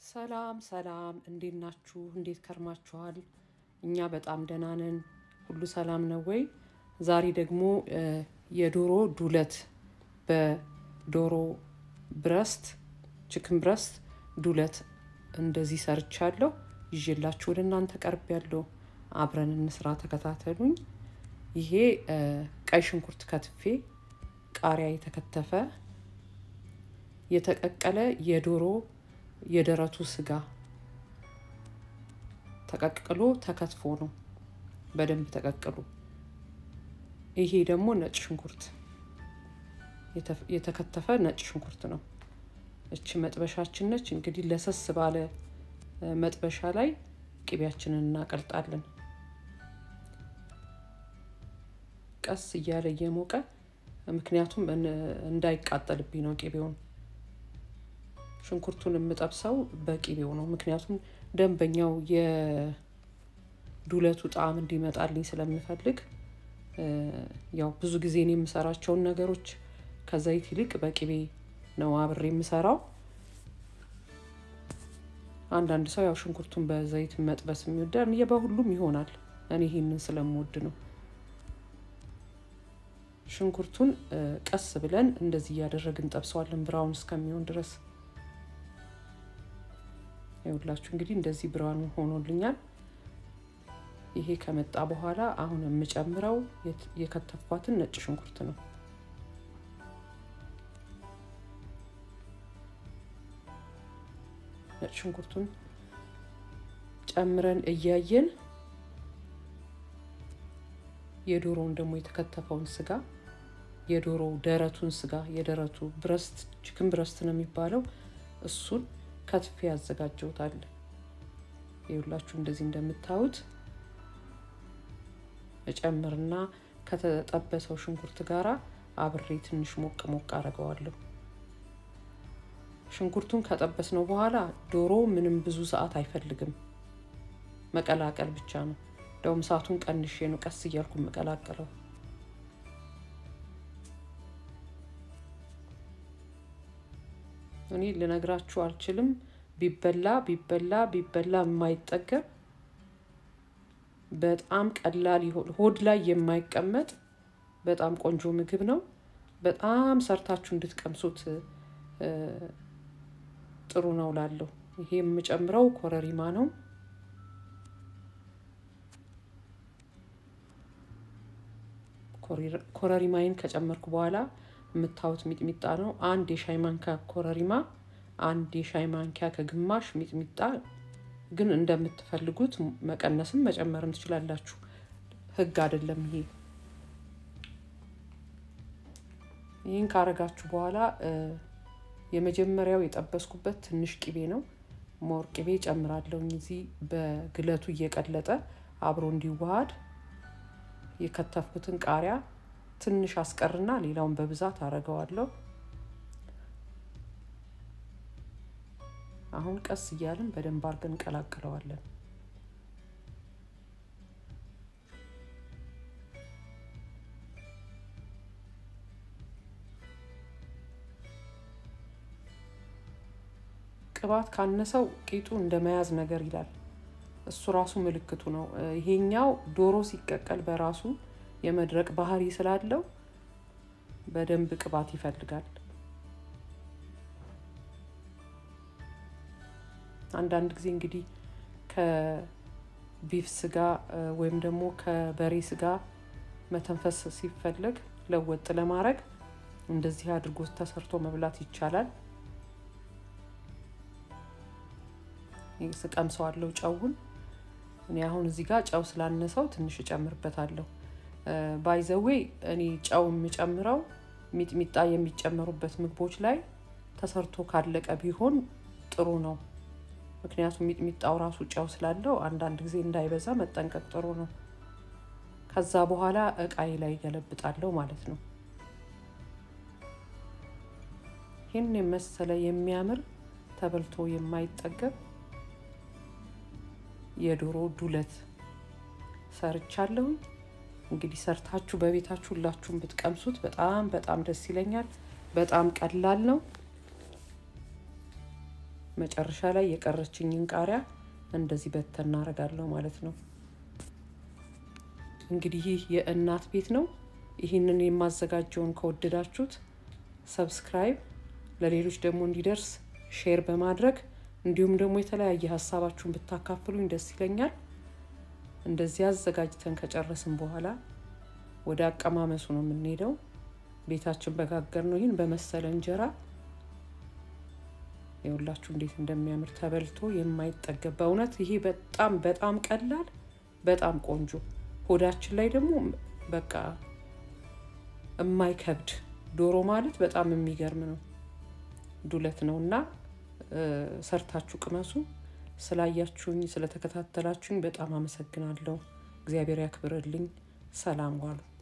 ሰላም ሰላም፣ እንዴት ናችሁ? እንዴት ከርማችኋል? እኛ በጣም ደህና ነን። ሁሉ ሰላም ነው ወይ? ዛሬ ደግሞ የዶሮ ዱለት በዶሮ ብረስት ችክን ብረስት ዱለት እንደዚህ ሰርቻለሁ። ይዤላችሁ ወደ እናንተ ቀርብ ያለው አብረን እንስራ፣ ተከታተሉኝ። ይሄ ቀይ ሽንኩርት ከትፌ፣ ቃሪያ የተከተፈ፣ የተቀቀለ የዶሮ የደረቱ ስጋ ተቀቅሎ ተከትፎ ነው፣ በደንብ ተቀቅሎ። ይሄ ደግሞ ነጭ ሽንኩርት የተከተፈ ነጭ ሽንኩርት ነው። እች መጥበሻችን ነች። እንግዲህ ለሰስ ባለ መጥበሻ ላይ ቅቤያችንን እናቀልጣለን። ቀስ እያለ እየሞቀ ምክንያቱም እንዳይቃጠልብኝ ነው ቅቤውን ሽንኩርቱን የምጠብሰው በቂቤው ነው። ምክንያቱም ደንበኛው የዱለቱ ጣዕም እንዲመጣልኝ ስለምፈልግ ያው ብዙ ጊዜ እኔ የምሰራቸውን ነገሮች ከዘይት ይልቅ በቂቤ ነው አብሬ የምሰራው። አንዳንድ ሰው ያው ሽንኩርቱን በዘይት መጥበስ የሚወዳል፣ በሁሉም ይሆናል። እኔ ይሄንን ስለምወድ ነው። ሽንኩርቱን ቀስ ብለን እንደዚህ እያደረግን ጠብሰዋለን ብራውን እስከሚሆን ድረስ ይኸውላችሁ እንግዲህ እንደዚህ ብርሃን ሆኖልኛል። ይሄ ከመጣ በኋላ አሁን የምጨምረው የከተፍኳትን ነጭ ሽንኩርት ነው። ነጭ ሽንኩርቱን ጨምረን እያየን የዶሮውን ደግሞ የተከተፈውን ስጋ የዶሮው ደረቱን ስጋ የደረቱ ብረስት ችክን ብረስት ነው የሚባለው እሱን ከትፌ ያዘጋጀውታል። ይኸውላችሁ እንደዚህ እንደምታዩት እጨምርና ከተጠበሰው ሽንኩርት ጋራ አብሬ ትንሽ ሞቅ ሞቅ አደርገዋለሁ። ሽንኩርቱን ከጠበስነው በኋላ ዶሮ ምንም ብዙ ሰዓት አይፈልግም፣ መቀላቀል ብቻ ነው። እንደውም ሰዓቱን ቀንሼ ነው ቀስ እያልኩ መቀላቀለው። እኔ ልነግራችሁ አልችልም። ቢበላ ቢበላ ቢበላ የማይጠገብ በጣም ቀላል ሆድ ላይ የማይቀመጥ በጣም ቆንጆ ምግብ ነው። በጣም ሰርታችሁ እንድትቀምሱት ጥሩ ነው ላለሁ። ይሄ የምጨምረው ኮረሪማ ነው። ኮረሪማይን ከጨመርኩ በኋላ የምታዩት ሚጥሚጣ ነው። አንድ የሻይ ማንኪያ ኮረሪማ፣ አንድ የሻይ ማንኪያ ከግማሽ ሚጥሚጣ። ግን እንደምትፈልጉት መቀነስም መጨመርም ትችላላችሁ። ሕግ አይደለም ይሄ። ይህን ካረጋችሁ በኋላ የመጀመሪያው የጠበስኩበት ትንሽ ቅቤ ነው። ሞር ቅቤ ጨምራለሁ እዚህ በግለቱ እየቀለጠ አብሮ እንዲዋሃድ የከተፍኩትን ቃሪያ ትንሽ አስቀርና ሌላውን በብዛት አረገዋለሁ። አሁን ቀስ እያልን በደንብ አድርገን እንቀላቅለዋለን። ቅባት ካነሰው ቂጡ እንደ መያዝ ነገር ይላል። እሱ ራሱ ምልክቱ ነው። ይሄኛው ዶሮ ሲቀቀል በራሱ የመድረቅ ባህሪ ስላለው በደንብ ቅባት ይፈልጋል። አንዳንድ ጊዜ እንግዲህ ከቢፍ ስጋ ወይም ደግሞ ከበሬ ስጋ መተንፈስ ሲፈለግ ለወጥ ለማድረግ እንደዚህ አድርጎ ተሰርቶ መብላት ይቻላል። ስቀምሰዋለሁ ጨውን። እኔ አሁን እዚህ ጋር ጨው ስላነሰው ትንሽ እጨምርበታለሁ። ባይዘዌ እኔ ጨው የምጨምረው ሚጥሚጣ የሚጨመሩበት ምግቦች ላይ ተሰርቶ ካለቀ ቢሆን ጥሩ ነው። ምክንያቱም ሚጥሚጣው ራሱ ጨው ስላለው አንዳንድ ጊዜ እንዳይበዛ መጠንቀቅ ጥሩ ነው። ከዛ በኋላ እቃዬ ላይ ገለብጣለሁ ማለት ነው። ይህን የመሰለ የሚያምር ተበልቶ የማይጠገብ የዶሮ ዱለት ሰርቻለሁኝ። እንግዲህ ሰርታችሁ በቤታችሁ ሁላችሁም ብትቀምሱት በጣም በጣም ደስ ይለኛል። በጣም ቀላል ነው። መጨረሻ ላይ የቀረችኝን ቃሪያ እንደዚህ በተን እናደርጋለሁ ማለት ነው። እንግዲህ ይህ የእናት ቤት ነው። ይህንን የማዘጋጀውን ከወደዳችሁት ሰብስክራይብ፣ ለሌሎች ደግሞ እንዲደርስ ሼር በማድረግ እንዲሁም ደግሞ የተለያየ ሀሳባችሁን ብታካፍሉኝ ደስ ይለኛል። እንደዚህ አዘጋጅተን ከጨረስን በኋላ ወደ አቀማመሱ ነው የምንሄደው። ቤታችን በጋገር ነው ይህን በመሰለ እንጀራ የሁላችሁ እንዴት እንደሚያምር ተበልቶ የማይጠገብ በእውነት ይሄ በጣም በጣም ቀላል በጣም ቆንጆ ሆዳችን ላይ ደግሞ በቃ የማይከብድ ዶሮ ማለት በጣም የሚገርም ነው። ዱለት ነው እና ሰርታችሁ ቅመሱ። ስላያችሁኝ ስለተከታተላችሁኝ በጣም አመሰግናለሁ። እግዚአብሔር ያክብርልኝ። ሰላም ዋሉ።